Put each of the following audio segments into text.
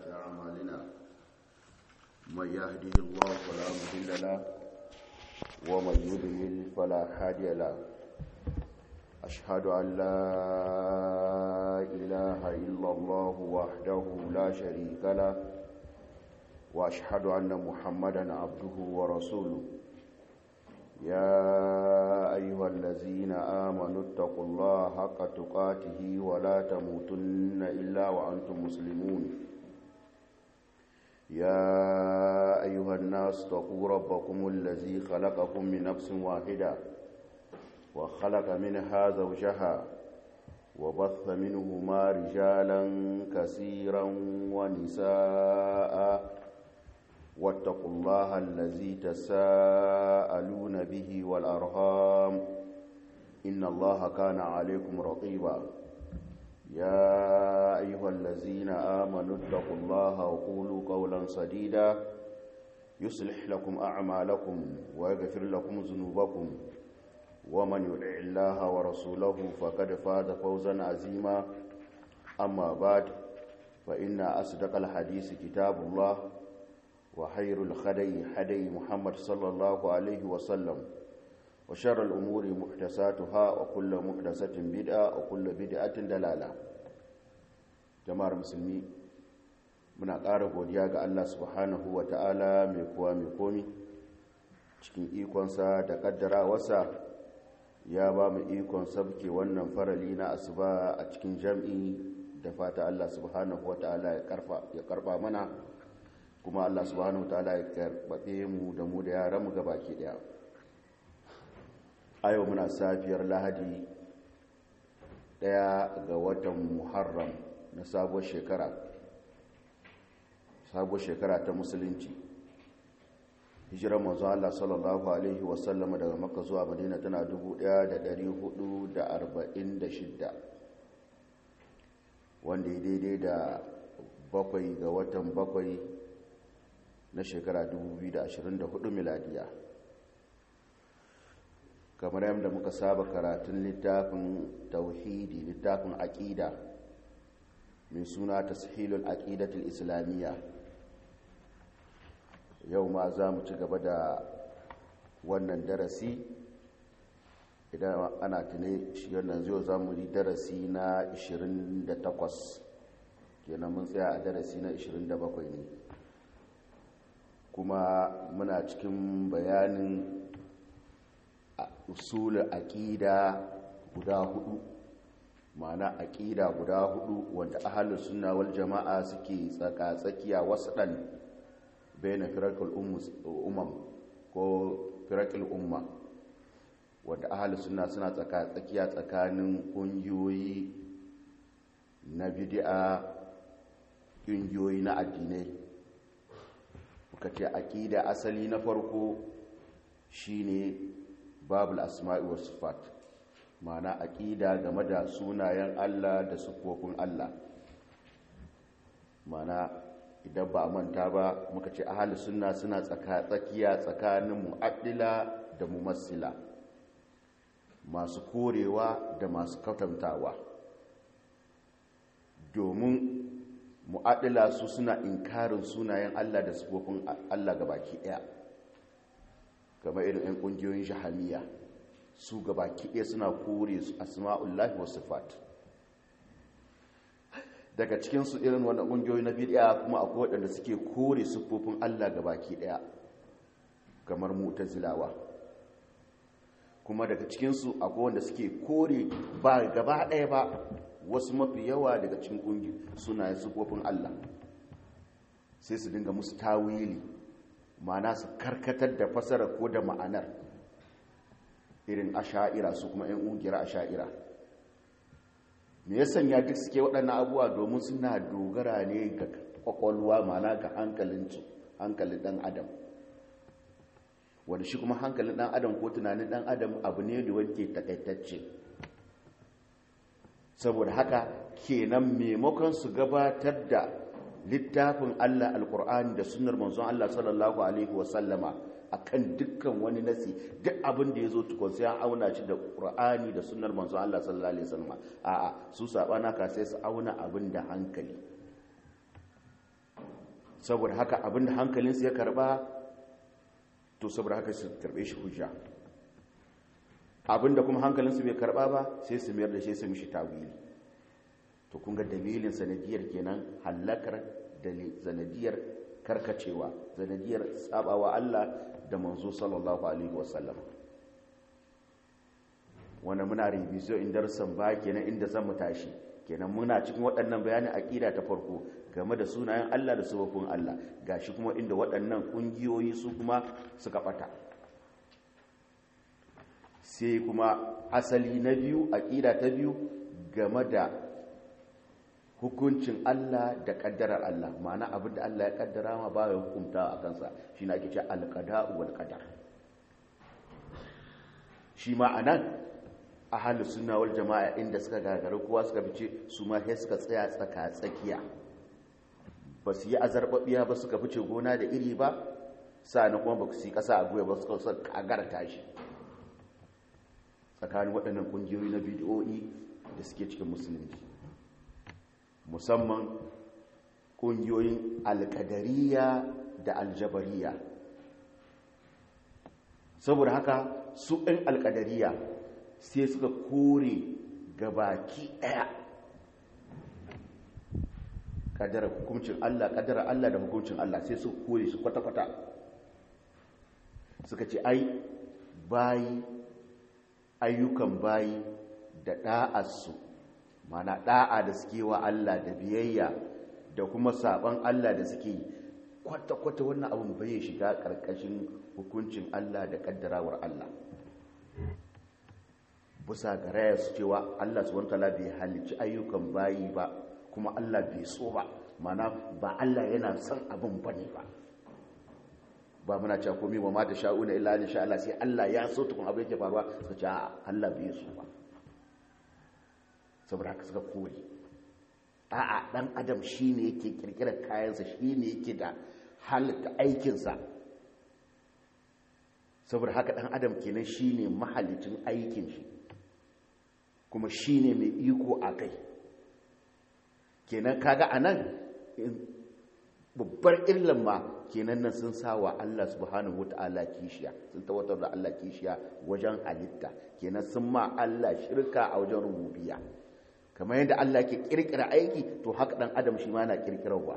أعمالنا من يهده الله فلا مضل له ومن يضلل فلا هادي له أشهد أن لا إله إلا الله وحده لا شريك له وأشهد أن محمدا عبده ورسوله يا أيها الذين آمنوا اتقوا الله حق تقاته ولا تموتن إلا وأنتم مسلمون يا أيها الناس اتقوا ربكم الذي خلقكم من نفس واحدة وخلق منها زوجها وبث منهما رجالا كثيرا ونساء واتقوا الله الذي تساءلون به والأرهام إن الله كان عليكم رقيبا يا أيها الذين آمنوا اتقوا الله وقولوا قولا سديدا يصلح لكم أعمالكم ويغفر لكم ذنوبكم ومن يطع الله ورسوله فقد فاز فوزا عظيما أما بعد فإن أصدق الحديث كتاب الله وخير الخدي حدي محمد صلى الله عليه وسلم وشر الأمور محدثاتها وكل محدثة بدعة وكل بدعة دلالة جماعة المسلمين muna ƙara godiya ga Allah subhanahu wa ta'ala mai kuwa mai komi cikin ikonsa da ƙaddarawarsa ya ba mu ikon sabke wannan farali na asuba a cikin jam'i da fata Allah subhanahu wa ta'ala ya karfa mana kuma Allah subhanahu wa ta'ala ya karbabe mu da mu da yaran mu gabaki daya a yau muna safiyar lahadi daya ga watan muharram na sabuwar shekara sabuwar shekara ta musulunci hijirar manzo Allah sallallahu alaihi wasallama daga makka zuwa madina tana 1446 wanda ya daidai da bakwai ga watan bakwai na shekara 2024 miladiya kamar yadda muka saba karatun littafin tauhidi littafin aƙida mai suna tashilul aqidatul islamiyya yau ma za mu ci gaba da wannan darasi idan ana tune shi wannan zai za mu yi darasi na 28 kenan mun tsaya a darasi na 27 ne kuma muna cikin bayanin usulul aqida guda hudu ma'ana aqida guda hudu wanda ahlus sunna wal jama'a suke tsaka tsakiya wasdan baina firaqul umam ko firaqul umma wanda ahlus sunna suna tsaka tsakiya tsakanin kungiyoyi na bid'a kungiyoyi na addinai muka ce aqida asali na farko shine babul asma'i was sifat ma'ana aqida game da sunayen Allah da sifofin Allah ma'ana idan ba a manta ba muka ce ahli sunna suna tsaka tsakiya tsakanin mu'addila da mumassila masu korewa da masu katantawa domin mu'addila su suna inkarin sunayen Allah da sifofin Allah gabaki daya kamar irin 'yan ƙungiyoyin shahamiya su gaba kiɗe suna kore su asma'ullahi wasu sifat daga cikinsu irin wani ƙungiyoyi na bidiya kuma akwai waɗanda suke kore siffofin allah gaba ɗaya kamar mutazilawa kuma daga cikinsu akwai wanda suke kore ba gaba ɗaya ba wasu mafi yawa daga cikin ƙungi suna siffofin allah sai su dinga musu tawili ma'ana su karkatar da fasarar ko da ma'anar irin asha'ira su kuma 'yan ƙungiyar asha'ira me ya sanya duk suke waɗannan abubuwa domin suna dogara ne ga ƙwaƙwalwa ma'ana ga hankalin ɗan adam wanda shi kuma hankalin ɗan adam ko tunanin ɗan adam abu ne da wanke takaitacce saboda haka kenan maimakon su gabatar da littafin Allah alkur'ani da sunnar manzon Allah sallallahu alaihi wasallama akan dukkan wani nasi duk abin da yazo tukun sai an auna shi da qur'ani da sunnar manzon Allah sallallahu alaihi wasallama a'a su sabana ka sai su auna abin da hankali saboda haka abinda hankalinsu ya karba to saboda haka su karbe shi hujja abinda kuma hankalinsu bai karba ba sai su mayar da shi su mishi tawili to kun ga dalilin sanadiyar kenan halakar da sanadiyar karkacewa sanadiyar sabawa Allah da manzo sallallahu alaihi wasallam wanda muna revision in darsan ba kenan inda zan mu tashi kenan muna cikin waɗannan bayanin aqida ta farko game da sunayen Allah da sababin Allah gashi kuma inda waɗannan kungiyoyi su kuma suka bata sai kuma asali na biyu aqida ta biyu game da hukuncin Allah da kaddarar Allah ma'ana abin da Allah ya kaddara ma ba ya hukunta a kansa shi na ake ce alqada'u wal qadar shi ma anan ahlu sunna wal jama'a inda suka gagara kowa suka fice su ma sai suka tsaya tsaka tsakiya ba su yi azarbabiya ba suka fice gona da iri ba sa'an kuma ba su yi kasa a goya ba suka sa kagara tashi tsakanin waɗannan ƙungiyoyi na bidiyoyi da suke cikin musulunci musamman ƙungiyoyin alƙadariya da aljabariya saboda haka su ɗin alƙadariya sai suka kore gabaki ɗaya ƙadarar hukuncin Allah ƙadarar Allah da hukuncin Allah sai su kore su kwata-kwata suka ce ai bayi ayyukan bayi da ɗa'arsu mana ɗa'a da suke wa Allah da biyayya da kuma saɓon Allah da suke yi kwata-kwata wannan abin bai shiga ƙarƙashin hukuncin Allah da ƙaddarawar Allah bisa ga raya su cewa Allah su wanta bai halicci ayyukan bayi ba kuma Allah bai so ba mana ba Allah yana son abin ba ne ba ba muna cewa komai ba ma da sha'una illa insha Allah sai Allah ya so tukun abin yake faruwa suka ce Allah bai so ba saboda haka suka kore a'a dan adam shine yake kirkirar kayansa shine yake da halitta aikinsa saboda haka dan adam kenan shine mahalicin aikin shi kuma shine mai iko a kai kenan kaga anan babbar illan ma kenan nan sun sawa Allah subhanahu wataala kishiya sun tawatar da Allah kishiya wajen halitta kenan sun ma Allah shirka a wajen rububiyya kamar yadda Allah ke kirkira aiki to haka dan adam shi ma na kirkirarwa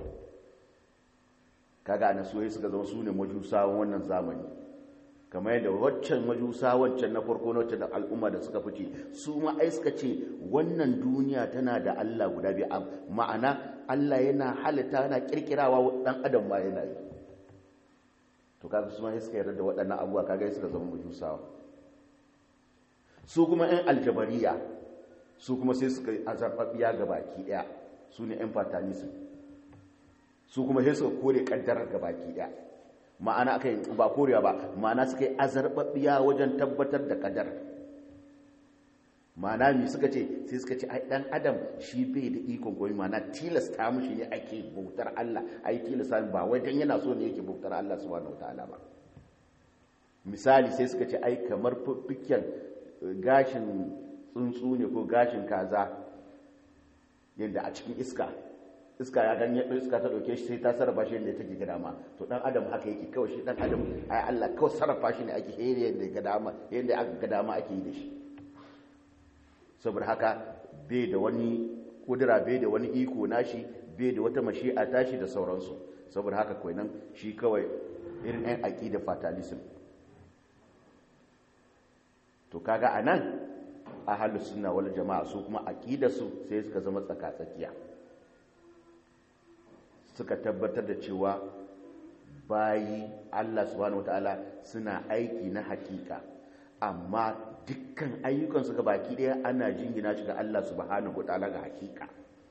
kaga na soyayya suka zama sune majusawan wannan zamani kamar yadda waccan majusa waccan na farko na waccan al'umma da suka fice su ma ai suka ce wannan duniya tana da Allah guda biyu ma'ana Allah yana halitta yana kirkirawa dan adam ma yana yi to kaga su ma sai suka yarda da waɗannan abubuwa kaga suka zama majusawa su kuma 'yan aljabariya su kuma sai suka azarfafiya ga baki daya su ne 'yan fatalism su kuma sai suka kore kaddarar ga baki daya ma'ana aka yi ba korewa ba ma'ana suka yi azarfafiya wajen tabbatar da kaddar ma'ana mi suka ce sai suka ce ai dan adam shi bai da ikon goyi ma'ana tilasta mushi ne ake bautar Allah ai tilasta ba wai dan yana so ne yake bautar Allah subhanahu wataala ba misali sai suka ce ai kamar fiffiken gashin tsuntsu ne ko gashin kaza yadda a cikin iska iska ya ganye iska ta dauke shi sai ta sarrafa shi yadda take ga dama to dan adam haka yake kawai shi dan adam ai Allah kawai sarrafa shi ne ake hore yadda ga dama yadda aka ga dama ake yi da shi saboda haka bai da wani kudura bai da wani iko nashi bai da wata mashi'a tashi da sauransu saboda haka kawai nan shi kawai irin ɗan aqida fatalism to kaga anan ahalus sunna wal jama'a su kuma aqidarsu sai suka zama tsaka-tsakiya suka tabbatar da cewa bayi Allah subhanahu wataala suna aiki na hakika amma dukkan ayyukan su baki daya ana jingina shi ga Allah subhanahu wataala ga hakika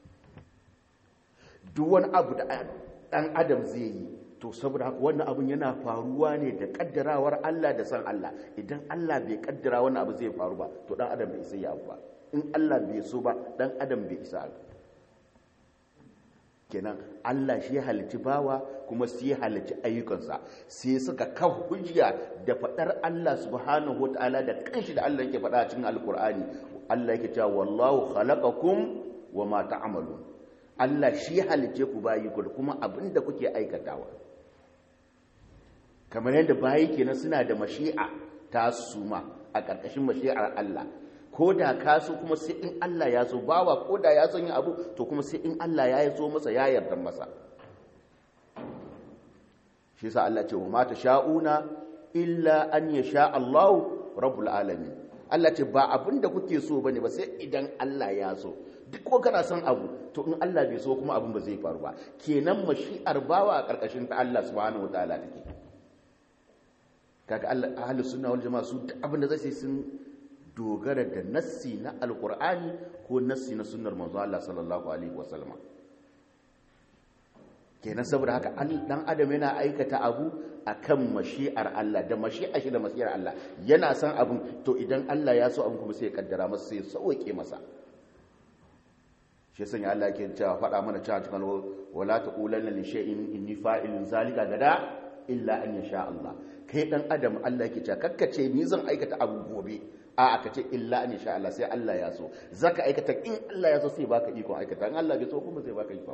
duk wani abu da dan adam zai yi to saboda haka wannan abun yana faruwa ne da kaddarawar Allah da san Allah idan Allah bai kaddara wannan abu zai faru ba to dan adam bai isa ya ba in Allah bai so ba dan adam bai isa kenan Allah shi ya halici bawa kuma shi ya halici ayyukansa sai suka kafa hujja da fadar Allah subhanahu wataala da kanshi da Allah yake faɗa cikin alkur'ani Allah yake cewa wallahu khalaqakum wama ta'malun Allah shi halice ku bayi ku da kuma abin da kuke aikatawa kamar yadda bayi kenan suna da mashi'a ta suma a ƙarƙashin mashi'ar Allah ko da ka so kuma sai in Allah ya so bawa ko da ya son yin abu to kuma sai in Allah ya yi so masa ya yarda masa shi sa Allah ce wa mata sha'una illa an ya sha Allah rabbul alamin Allah ce ba abin da kuke so bane ba sai idan Allah ya so duk ko kana son abu to in Allah bai so kuma abin ba zai faru ba kenan mashi'ar bawa a karkashin ta Allah subhanahu wataala take kaga Allah ahlus sunna wal jamaa su duk abin da zai sun dogara da nassi na alqur'ani ko nassi na sunnar manzo Allah sallallahu alaihi wasallam kenan saboda haka dan adam yana aikata abu akan mashi'ar Allah da mashi'ar shi da mashi'ar Allah yana san abin to idan Allah ya so abin kuma sai ya kaddara masa sai ya sauke masa shi yasa Allah yake cewa faɗa mana cewa cikin wala taqulanna li shay'in inni fa'ilun zalika gada illa an yasha Allah kai dan adam Allah yake cewa kakkace ni zan aikata abu gobe a aka ce illa an yasha Allah sai Allah ya so zaka aikata in Allah ya so sai baka iko aikata in Allah bai so kuma sai baka iko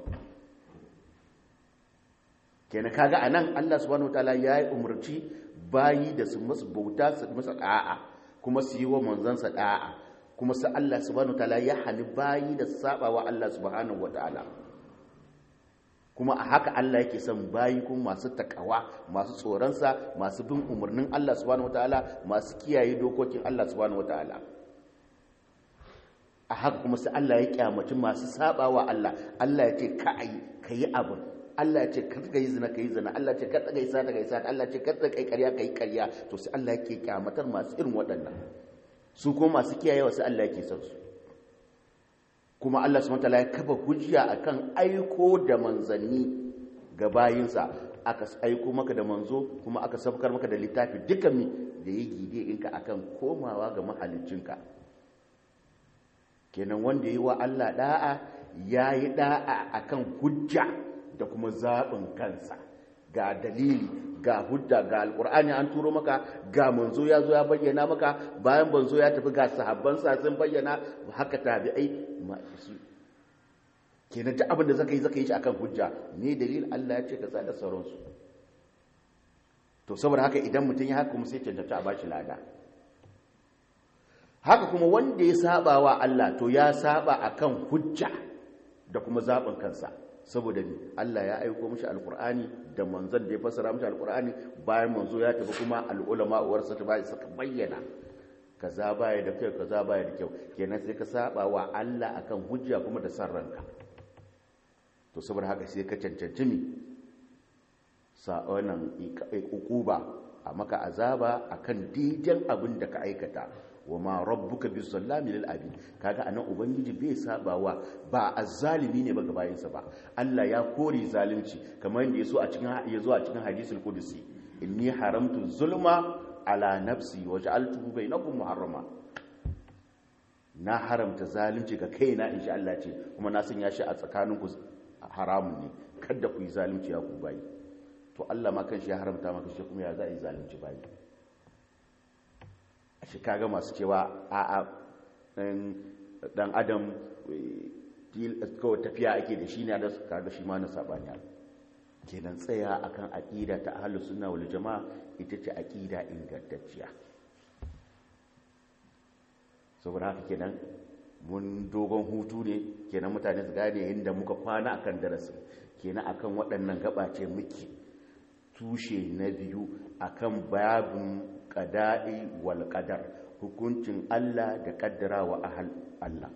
kenan kaga anan Allah subhanahu wataala ya yi umarci bayi da su masu bauta su masa da'a kuma su yi wa manzansa da'a kuma su Allah subhanahu wataala ya hani bayi da su saba wa Allah subhanahu wataala kuma a haka Allah yake son bayi kuma masu takawa masu tsoronsa masu bin umarnin Allah subhanahu wataala masu kiyaye dokokin Allah subhanahu wataala a haka kuma sai Allah ya kyamaci masu saba wa Allah Allah ya ce ka yi ka yi abin Allah ya ce kar ka yi zina ka yi zina Allah ya ce kar ka yi sata ka yi sata Allah ya ce kar ka yi ƙarya ka yi ƙarya to sai Allah yake kyamatar masu irin waɗannan su kuma masu kiyayewa sai Allah yake son su kuma Allah subhanahu wataala ya kafa hujja akan aiko da manzanni ga bayinsa aka aiko maka da manzo kuma aka sabkar maka da littafi duka mi da ya gide inka akan komawa ga mahaliccinka kenan wanda yi wa Allah da'a yayi da'a akan hujja da kuma zaɓin kansa ga dalili ga hudda ga alƙur'ani an turo maka ga manzo ya zo ya bayyana maka bayan manzo ya tafi ga sahabbansa sun bayyana haka tabi'ai su kenan ta abin da zaka yi zaka yi shi akan hujja ne dalilin Allah ya ce ka da sauransu to saboda haka idan mutum ya haka kuma sai cancanta a bashi lada haka kuma wanda ya saba wa Allah to ya saba akan hujja da kuma zaɓin kansa saboda ni Allah ya aiko mishi alkur'ani da manzon da ya fassara mishi alkur'ani bayan manzo ya tafi kuma al'ulama uwarsa ta bai suka bayyana kaza baya da kyau kaza baya da kyau kenan sai ka saba wa Allah akan hujja kuma da san ranka to saboda haka sai ka cancanci mi sa wannan ukuba a maka azaba akan dijan abin da ka aikata wa ma rabbuka bi sallami lil abid kaga anan ubangiji bai sabawa ba azzalimi ne ba ga bayinsa ba Allah ya kore zalunci kamar yadda yaso a cikin yazo a cikin hadisul qudsi inni haramtu zulma ala nafsi wa ja'altuhu bainakum muharrama na haramta zalunci ga kaina insha Allah ce kuma na sanya shi a tsakaninku haramun ne kada ku yi zalunci ya ku bayi to Allah ma kanshi ya haramta maka shi kuma ya za yi zalunci bayi shi kaga masu cewa a dan adam kawai tafiya ake da shi ne da kaga shi ma na sabani kenan tsaya akan aqida ta ahlus sunna wal jamaa ita ce aqida ingantacciya saboda haka kenan mun dogon hutu ne kenan mutane su gane inda muka kwana akan darasin kenan akan waɗannan gabace muke tushe na biyu akan babin qada'i wal qadar hukuncin Allah da kaddarawa ahal Allah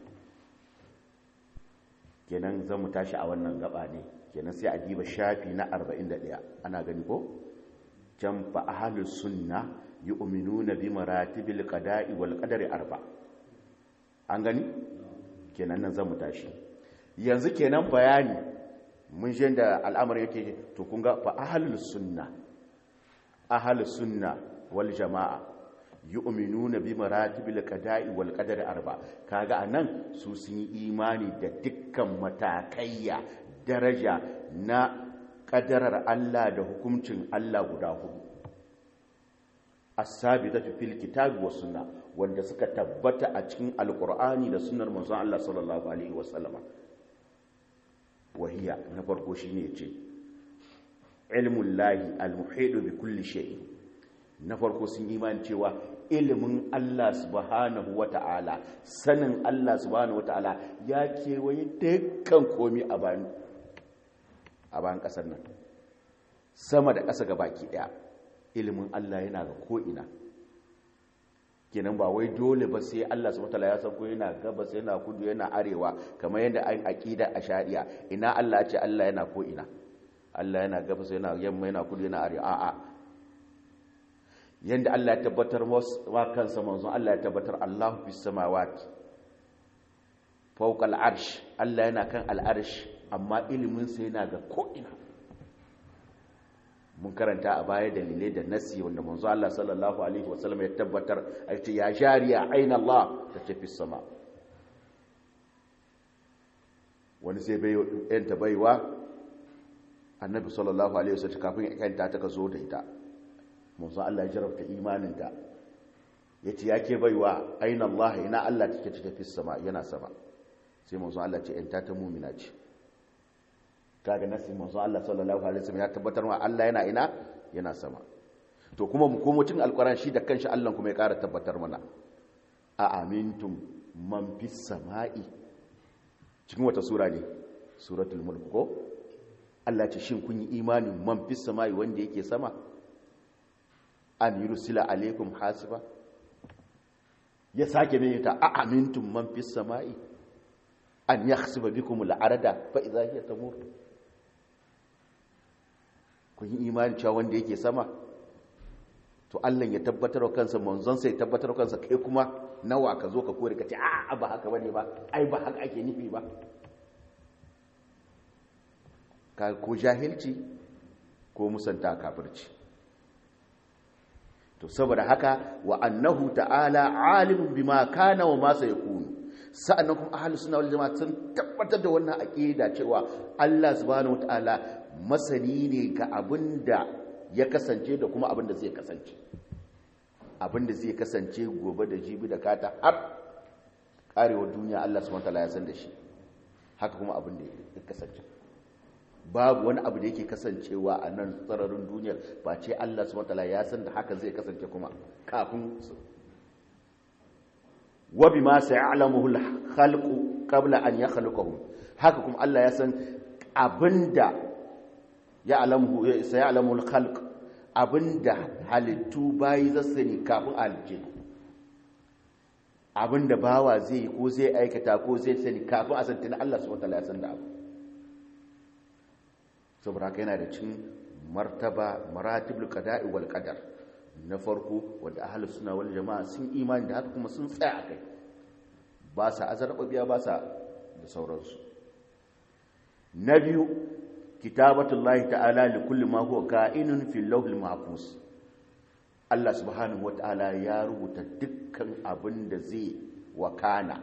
kenan zamu tashi a wannan gaba ne kenan sai a diba shafi na 41 ana gani ko can fa ahlus sunna yu'minuna bi maratibil qada'i wal qadari arba an gani kenan nan zamu tashi yanzu kenan bayani mun shi da al'amari yake to kun ga fa ahlus sunna ahlus sunna wal jama'a yu'minuna bi maratibil qada'i wal qadari arba kaga anan su sun yi imani da dukkan matakaiya daraja na kadarar Allah da hukuncin Allah guda hudu as-sabitatu fil kitabi was sunna wanda suka tabbata a cikin alqur'ani da sunnar manzon Allah sallallahu alaihi wasallam wahiya na farko shine ce ilmun lahi almuhidu bi kulli shay na farko sun imani cewa ilimin Allah subhanahu wata'ala sanin Allah subhanahu wata'ala ya kewaye dukkan komi a bayan a bayan kasar nan sama da ƙasa baki ɗaya ilimin Allah yana ga ko'ina kenan ba wai dole ba sai Allah subhanahu wata'ala ya san ko yana gabas yana kudu yana arewa kamar yadda an aqida a shari'a ina Allah ce Allah yana ko'ina Allah yana gabas yana yamma yana kudu yana arewa a'a yanda Allah ya tabbatar wa kansa manzon Allah ya tabbatar Allahu fis samawati fawqa al-arsh Allah yana kan al-arsh amma ilimin sa yana ga ko'ina mun karanta a baya dalilai da nasi wanda manzo Allah sallallahu alaihi wasallam ya tabbatar a ce ya jariya aina Allah ta tafi sama wani sai bai yanta baiwa annabi sallallahu alaihi wasallam kafin ya kanta ta ka zo da ita manzo Allah ya jarabta imanin ta yace yake baiwa aina Allah ina Allah take ta tafi sama yana sama sai manzo Allah ce yanta ta mu'mina ce kaga nasi manzo Allah sallallahu alaihi wasallam ya tabbatar wa Allah yana ina yana sama to kuma mu komo cin alquran shi da kanshi Allah kuma ya ƙara tabbatar mana a amintum man fis sama'i cikin wata sura ne suratul mulk ko Allah ce shin kun yi imanin man fis sama'i wanda yake sama an yursila alaikum hasiba ya sake mai ta a amintum man fis sama'i an yakhsiba bikum al-arada fa idha hiya tamur kun yi imani cewa wanda yake sama to Allah ya tabbatar wa kansa manzon sai tabbatar wa kansa kai kuma nawa ka zo ka kore ka ce a ba haka bane ba ai ba haka ake nufi ba ka ko jahilci ko musanta kafirci to saboda haka wa annahu ta'ala alimun bima kana wa ma sayakunu sa'annan kuma ahlus sunna wal jama'a sun tabbatar da wannan aqida cewa Allah subhanahu wataala masani ne ga abinda ya kasance da kuma abinda zai kasance abinda zai kasance gobe da jibi da kata har karewar duniya Allah subhanahu wataala ya san da shi haka kuma abinda ya kasance babu wani abu da yake kasancewa a nan tsararin duniyar ba ce Allah subhanahu wataala ya san da haka zai kasance kuma kafin wa bima sayalamuhu al-khalqu qabla an yakhluqahum haka kuma Allah ya san abinda ya alamu sayalamu al-khalq abinda halittu bayi zassani kafin alje abinda bawa zai ko zai aikata ko zai sani kafin a santina Allah subhanahu wataala ya san da abu saboda haka yana da cin martaba maratibul qada'i wal qadar na farko wanda ahlus sunna wal jama'a sun imani da haka kuma sun tsaya akai ba sa azarbabiya ba sa da sauransu na biyu kitabatullahi ta'ala li kulli ma huwa ka'inun fil lawhil mahfuz Allah subhanahu wata'ala ya rubuta dukkan abin da zai wakana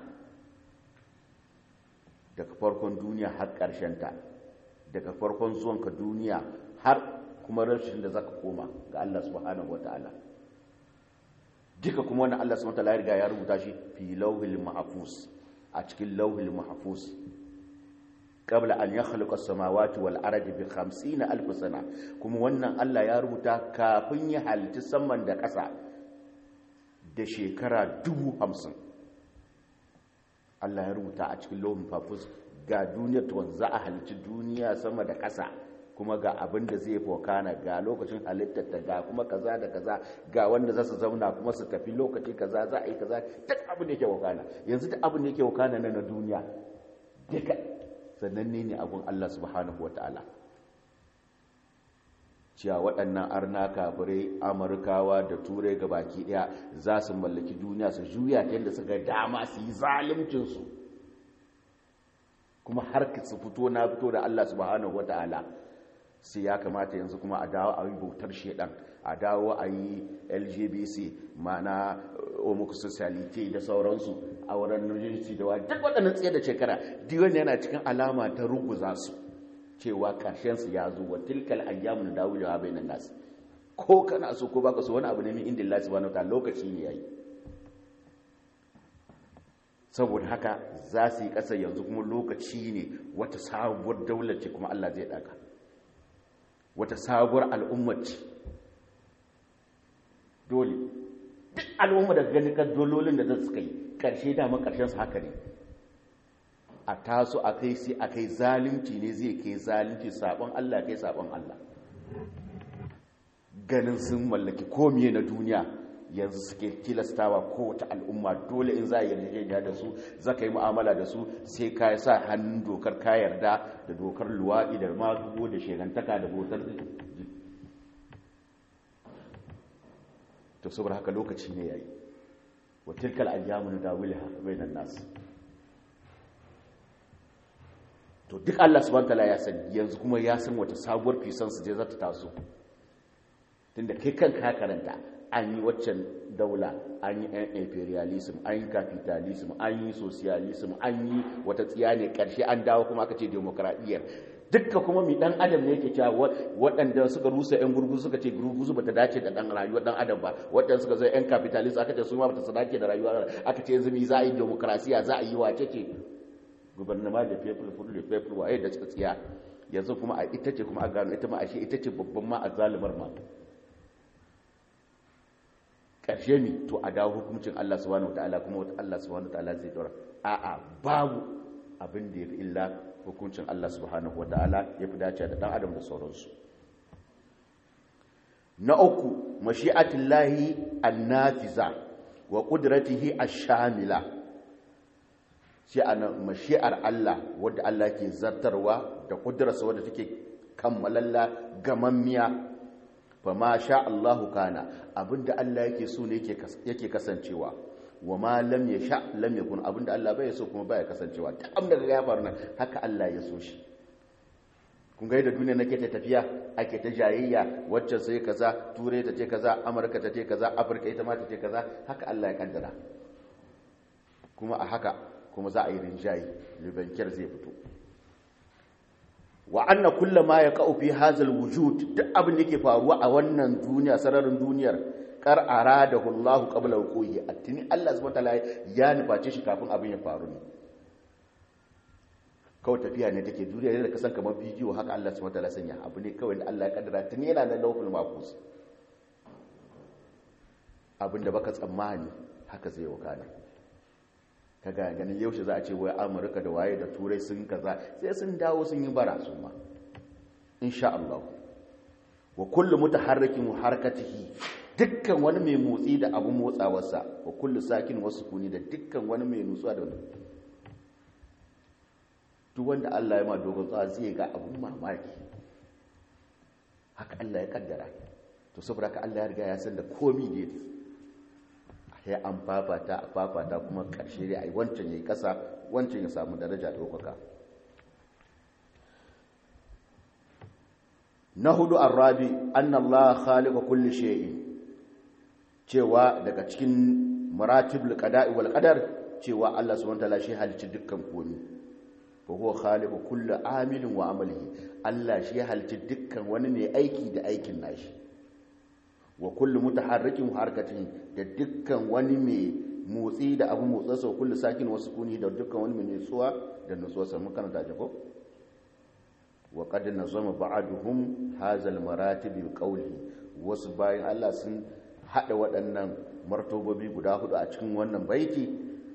daga farkon duniya har ƙarshen ta daga farkon zuwanka duniya har kuma rashin da zaka koma ga Allah subhanahu wataala duka kuma wannan Allah subhanahu wataala ya riga ya rubuta shi fi lawhil mahfuz a cikin lawhil mahfuz qabla an yakhluqa as-samawati wal ardi bi 50 alf sana kuma wannan Allah ya rubuta kafin ya halitta saman da ƙasa da shekara 50 Allah ya rubuta a cikin lawhil mahfuz ga duniyar to za a halitta duniya sama da ƙasa kuma ga abin da zai fokana ga lokacin halittarta ga kuma kaza da kaza ga wanda za su zauna kuma su tafi lokaci kaza za a yi kaza duk abin da yake wakana yanzu duk abin da yake wakana na duniya duka sannan ne ne abin Allah subhanahu wa ta'ala cewa waɗannan arna kafirai amurkawa da turai ga baki ɗaya za su mallaki duniya su juya ta yadda suka dama su yi zalimcinsu kuma har su fito na fito da Allah subhanahu wa ta'ala sai ya kamata yanzu kuma a dawo a yi bautar shedan a dawo a yi lgbc mana homosexuality da sauransu a wurin nujinsi da wa duk waɗannan tsaye da shekara diwan yana cikin alama ta ruguza su cewa su ya zo wa tilkal ayyamun dawo da bainan nas ko kana so ko baka so wani abu ne min inda Allah subhanahu wataala lokaci ne yayi saboda haka za su yi ƙasa yanzu kuma lokaci ne wata sabuwar daular ce kuma Allah zai ɗaga wata sabuwar al'ummar ce dole duk al'umma da gani kan dololin da zai suka yi ƙarshe dama ƙarshen su haka ne a taso a kai sai a kai zalunci ne zai kai zalunci sabon Allah kai sabon Allah ganin sun mallaki komiye na duniya yanzu suke tilastawa kowace al'umma dole in za a yarjejeniya da su za ka yi mu'amala da su sai ka sa hannun dokar ka yarda da dokar luwaɗi da mazugo da shegantaka da botar to saboda haka lokaci ne yayi wa tilkal ayyamu nudawilha bainan nas to duk Allah subhanahu wataala ya sani yanzu kuma ya san wata sabuwar fisan su je za ta taso tunda kai kanka ka karanta an yi waccan daula an yi yan imperialism an yi capitalism an yi socialism an yi wata tsiya ne karshe an dawo kuma aka ce demokradiyyar dukka kuma mi dan adam ne yake cewa waɗanda suka rusa yan gurguzu suka ce gurguzu bata dace da dan rayuwar dan adam ba waɗanda suka zai yan capitalist aka ce su ma bata dace da rayuwar aka ce yanzu mi za a yi demokrasiya za a yi wace ce gubernama da people for the people waye da tsiya yanzu kuma a ita ce kuma a gano ita ma ashe ita ce babban ma a zalimar ma ƙarshe mi to a dawo hukuncin Allah subhanahu wataala kuma wata Allah subhanahu wataala zai dora a'a babu abin da yafi illa hukuncin Allah subhanahu wataala yafi dace da dan adam da sauransu na uku mashi'atullahi annafiza wa qudratihi ash-shamila shi ana mashi'ar Allah wadda Allah ke zartarwa da kudurarsa wadda take kammalalla gamammiya fa ma sha Allahu kana abinda Allah yake so ne yake kasancewa wa ma lam yasha lam yakun abinda Allah bai so kuma baya kasancewa ta abinda ya faru nan haka Allah ya so shi kun ga yadda duniya nake ta tafiya ake ta jayayya wacce sai kaza turai ta ce kaza amurka ta ce kaza afirka ita ma ta ce kaza haka Allah ya kaddara kuma a haka kuma za a yi rinjaye libankiyar zai fito wa anna kulla ma ya ka'u fi hazal wujud duk abin da yake faruwa a wannan duniya sararin duniyar kar aradahu Allah qabla wuquhi attini Allah subhanahu wataala ya nuface shi kafin abin ya faru ne kawai tafiya ne take duniya ne da kasan kamar bidiyo haka Allah subhanahu wataala sanya abu ne kawai da Allah ya kaddara tuni yana da lawful mahfuz abin da baka tsammani haka zai wakana ka ga ganin yaushe za a ce wai amurka da waye da turai sun kaza sai sun dawo sun yi bara su ma insha Allah wa kullu mutaharrikin harakatihi dukkan wani mai motsi da abun motsawarsa wa kullu sakin wasu kuni da dukkan wani mai nutsuwa da wani duk wanda Allah ya ma dogon tsawa zai ga abun mamaki haka Allah ya kaddara to saboda haka Allah ya riga ya san da komi da yake sai an fafata a fafata kuma ƙarshe dai a yi wancan ya yi ƙasa wancan ya samu daraja ɗaukaka na hudu arrabi annallah khaliqa kulli shay'in cewa daga cikin maratibul qada'i wal qadar cewa Allah subhanahu wataala shi halicci dukkan komai fa huwa khaliqu kulli amilin wa amalihi Allah shi halicci dukkan wani mai aiki da aikin nashi wa kullu mutaharrikin harkatin da dukkan wani mai motsi da abu motsarsa kullu sakin wasu kuni da dukkan wani mai nutsuwa da nutsuwarsa mun kana dace ko wa qad nazama ba'duhum hadha al-maratib qawli wasu bayan Allah sun hada waɗannan martabobi guda hudu a cikin wannan baiti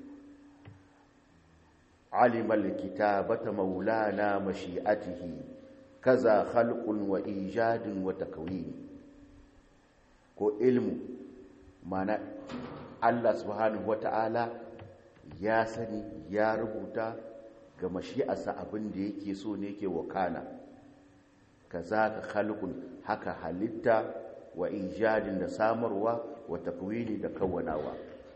alima al-kitabata maulana mashi'atihi kaza khalqun wa ijadin wa takwini ko ilmu mana Allah subhanahu wata'ala ya sani ya rubuta ga mashi'arsa abin da yake so ne yake wakana kaza ka khalqun haka halitta wa ijadin da samarwa wa takwini da kawanawa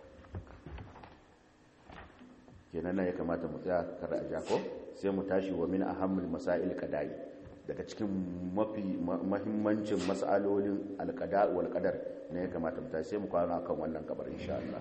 kenan ya kamata mu tsaya kar a jako sai mu tashi wa min ahammul masail qada'i daga cikin mafi mahimmancin mas'alolin alqada wal qadar ne ya kamata mu tashi sai mu kwana kan wannan kabar insha Allah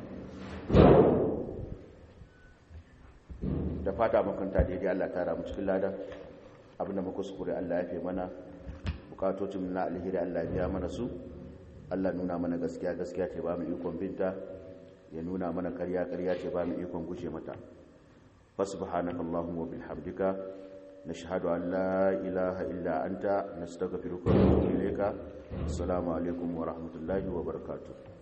da fata makanta daidai Allah tara mu cikin ladan abinda muka kuskure Allah ya fi mana bukatocin na alheri Allah ya biya mana su Allah nuna mana gaskiya gaskiya ta ba mu ikon binta ya nuna mana ƙarya ƙarya ce ba mu ikon guje mata fasubhanaka allahumma wa bihamdika nashhadu an la ilaha illa anta nastaghfiruka wa natubu ilayka assalamu alaikum wa rahmatullahi wa barakatuh